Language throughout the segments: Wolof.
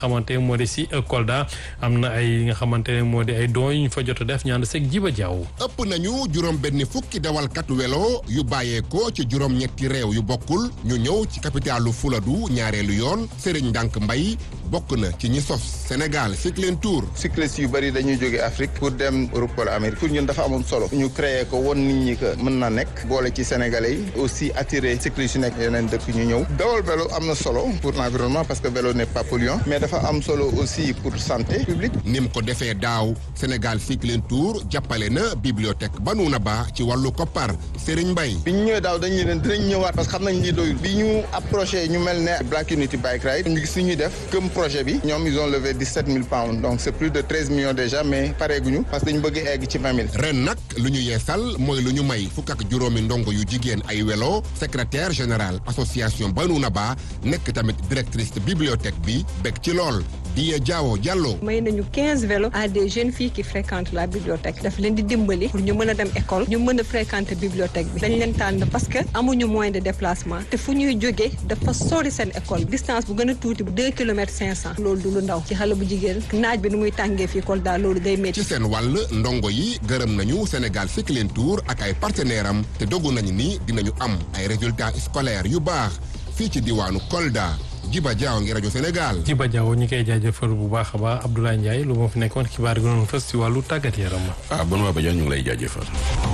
xamante moo di si Kolda am na ay nga xamante ne moo di ay don yu ñu fa jot a def ñaan seg jiba jaww ëpp nañu juróom benn fukki dawalkat welo yu bàyyeekoo ci juróom ñetti réew yu bokkul ñu ñëw ci capitalu Fuladu ñaareelu yoon Serigne Ndank Mbay bokk na ci ñi sos Sénégal Cycling Tour cyclistes yu bëri dañuy jóge Afrique pour dem Europe wala Amérique pour ñun dafa amoon solo ñu créé ko won nit ñi que mën na nekk boole ci Sénégalais yi aussi attirer cyclistes yu nekk yeneen dëkk ñu ñëw dawal vélo am na solo pour l'environnement parce que vélo n'est pas polluant mais dafa am solo aussi pour santé publique nim ko defee daaw Sénégal Cycling Tour jàppale na bibliothèque Banuna Ba ci wàllu koppar Serigne Mbaye bi ñu ñëwee daaw dañu leen dinañ ñëwaat parce que xam nañ lii doyul bi ñu approché ñu mel ne Black Unity Bike Ride ñu gis ñuy def gëm projet bi ñoom ils ont levé 17 000 pounds donc c'est plus de 13 millions déjà mais pareeguñu parce que dañu bëgg egg ci 20 000 ren nag lu ñu yeesal mooy lu ñu may fukk ak juróomi ndongo yu jigéen ay welo secrétaire général association Banuna Ba nekk tamit directrice bibliothèque bi bég ci lool Diye Diawo Diallo. may nañu 15 vélos à des jeunes filles qui fréquentent la bibliothèque daf leen di dimbali pour ñu mën a dem école ñu mën a fréquenter bibliothèque bi dañ leen tànn parce que amuñu moyen de déplacement te fu ñuy jógee dafa sori seen école distance bu gën a tuuti bu 2 kilomètres 500 loolu du lu ndaw ci xale bu jigéen naaj bi nu muy tàngee fii Kolda loolu day métti. ci seen wàll ndongo yi gërëm nañu Sénégal Cycling Tour ak ay partenaires am te dogu nañu ni dinañu am ay résultats scolaires yu baax fii ci diwaanu Kolda. Jiba Jaaw ngi rajo Sénégal. Jiba Jaaw ñi koy jaajëfal bu baax a baax Abdoulaye Ndiaye lu moo fi nekkoon xibaar gi noonu fës ci wàllu tàggat yaram. ah bon waa Badiane ñu ngi lay jaajëfal.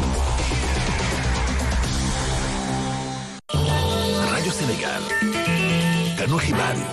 rajo Sénégal. kanu xibaar yi.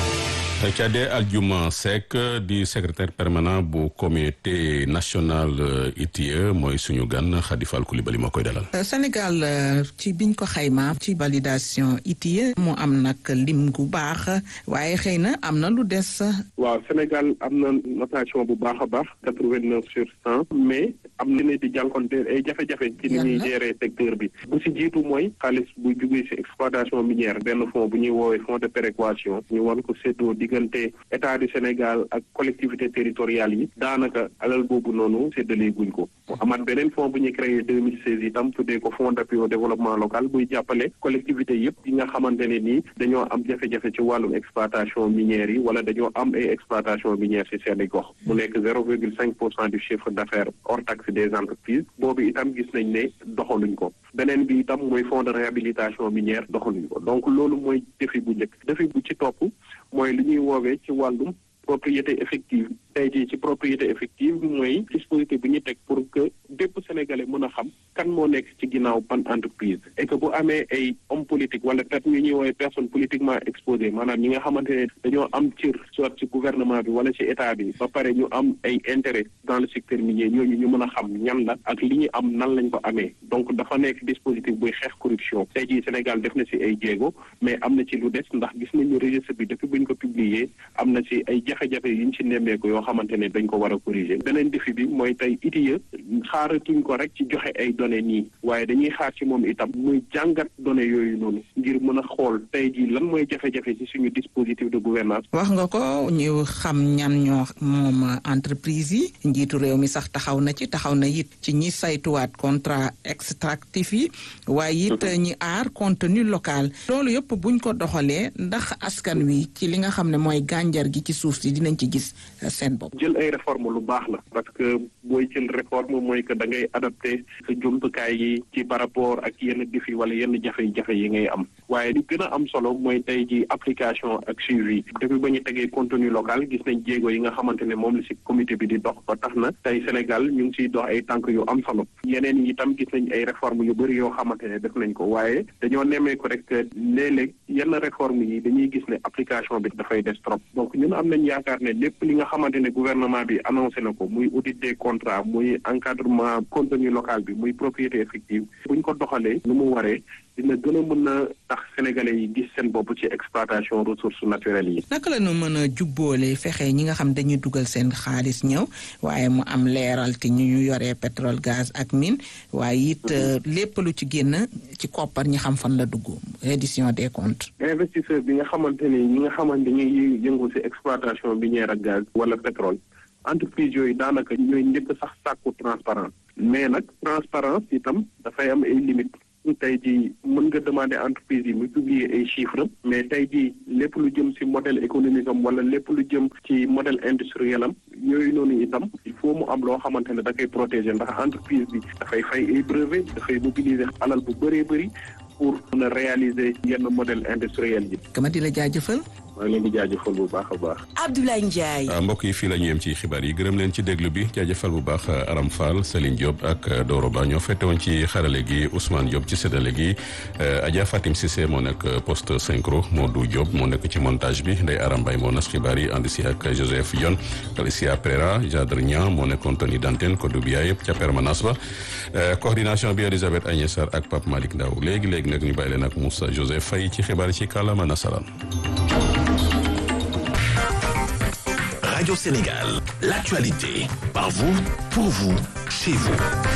Thiadé Aldiouma Seck di secrétaire permanent bu comité national ITIE mooy suñu gan Khady Fall Coulibaly moo koy dalal. Sénégal ci biñ ko xayma ci validation ITIE mu am nag lim gu baax waaye xëy na am na lu des. waaw Sénégal am na notation bu baax a baax quatre-vingt-neuf sur cent mais am na ne di jànkonte ay jafe-jafe ci ni ñuy gérer secteur bi bu si jiitu mooy xaalis bu jugee si exploitation minière benn fonds bu ñuy woowee fonds de péréquation ñu war ko séddoo diggante état du Sénégal ak collectivité territoriales yi daanaka alal boobu noonu séddalee guñ ko mu amaat beneen fonds bu ñu créé deux mille seize itam tuddee ko fonds d'appui au développement local buy jàppale collectivité yëpp yi nga xamante ne nii dañoo am jafe-jafe ci wàllum exploitation minière yi wala dañoo am ay exploitation minière ci seeni gox mu nekk zéro virgule cinq pour cent du chiffre d'affaires hors taxe des entreprises boobu itam gis nañ ne doxaluñ ko beneen bi itam mooy fonds de réhabilitation minière doxaluñ ko donc loolu mooy défi bu njëkk défi bu ci topp mooy li ñuy woowee ci wàllum propriété effective tey jii ci propriété effective mooy dispositif bu ñu teg pour que bépp sénégalais mën a xam kan moo nekk ci ginnaaw ban entreprise et que bu amee ay homme politique wala peut-être ñu ñuy woowee personne politiquement exposée maanaam ñi nga xamante ne dañoo am cër soit ci gouvernement bi wala ci état bi ba pare ñu am ay intérêt dans le secteur minier ñooñu ñu mën a xam ñan la ak li ñu am nan lañ ko amee donc dafa nekk dispositif buy xeex corruption tey jii Sénégal def na ci ay jéego mais am na ci lu des ndax gis nañu registre bi depuis bu ñu ko publier am na ci ay jafe-jafe yu ñu ci nemmeeku yoo xamante ne dañ ko war a corriger beneen défi bi mooy tey ITIE xaaratuñ ko rek ci joxe ay données nii waaye dañuy xaar ci moom itam muy jàngat données yooyu noonu ngir mën a xool tey jii lan mooy jafe-jafe ci suñu dispositif de gouvernance wax nga ko ñu xam ñan ñoo moom entreprise yi njiitu réew mi sax taxaw na ci taxaw na it ci ñi saytuwaat contrat extractif yi waaye it ñi aar contenu local loolu yëpp buñ ko doxalee ndax askan wi ci li nga xam ne mooy gànjar gi ci suuf si dinañ ci gis seen bopp. jël ay réforme lu baax la parce que booy jël réforme mooy que da ngay adapté sa jumtukaay yi ci par rapport ak yenn défi wala yenn jafe-jafe yi ngay am waaye li gën a am solo mooy tey ji application ak suivi depuis ba ñu tegee contenu local gis nañ jéego yi nga xamante ne moom la ci comité bi di dox ba tax na tey Sénégal ñu ngi ciy dox ay tànk yu am solo yeneen yi itam gis nañ ay réforme yu bëri yoo xamante ne def nañ ko waaye dañoo nemmee ko rek léeg-léeg yenn réforme yi dañuy gis ne application bi dafay des trop donc ñun am nañ yaakaar ne lépp li nga xamante ne gouvernement bi annoncé na ko muy audit des contrats muy encadrement contenu local bi muy propriété effective buñ ko doxalee nu mu waree dina gën a mën a tax sénégalais yi gis seen bopp ci exploitation ressources naturelles yi. naka la ñu mën a jubboole fexe ñi nga xam dañuy dugal seen xaalis ñëw waaye mu am leeral te ñu ñu yoree pétrole gaz ak mine waaye it lépp lu ci génn ci koppar ñi xam fan la dugg reddition des comptes. investisseur bi nga xamante ni ñi nga xamante dañuy yëngu ci exploitation minière ak gaz wala pétrole entreprise yooyu daanaka ñooy njëkk sax sàkku transparence mais nag transparence itam dafay am ay limites tey jii mën nga demander entreprise yi mu publier ay chiffres mais tey jii lépp lu jëm ci modèle économique am wala lépp lu jëm ci modèle industriel am yooyu noonu itam il faut mu am loo xamante ne da koy protéger ndax entreprise bi dafay fay ay brevet dafay mobiliser alal bu bëree bëri pour mën a réaliser yenn modèle industriel yi. kama di la jaajëfal. maa ngi leen di jaajëfal bu baax a baax. Abdoulaye Ndiaye. mbokk yi fii la ñu yem ci xibaar yi gërëm leen ci déglu bi jaajëfal bu baax Aram Fall Céline Diop ak Doro Ba ñoo fette woon ci xarale gi Ousmane Diop ci séddale gi Adja Fatim Cissé moo nekk poste synchro Modou Diop moo nekk ci montage bi Ndeye Aram Mbaye moo nas xibaar yi ànd si ak Joseph Yon Alicia Prera Jadre Niang moo nekkoon tenue d'antenne Kodou Biaye yëpp ca permanence ba coordination bi Elisabeth Agnès Sarr ak Pape Malick Ndaw léegi léegi nag ñu bàyyi leen ak Moussa Joseph Faye ci xibaar yi ci kàllaama nasaraan. Radio Sénégal, l'actualité, par vous, pour vous, chez vous.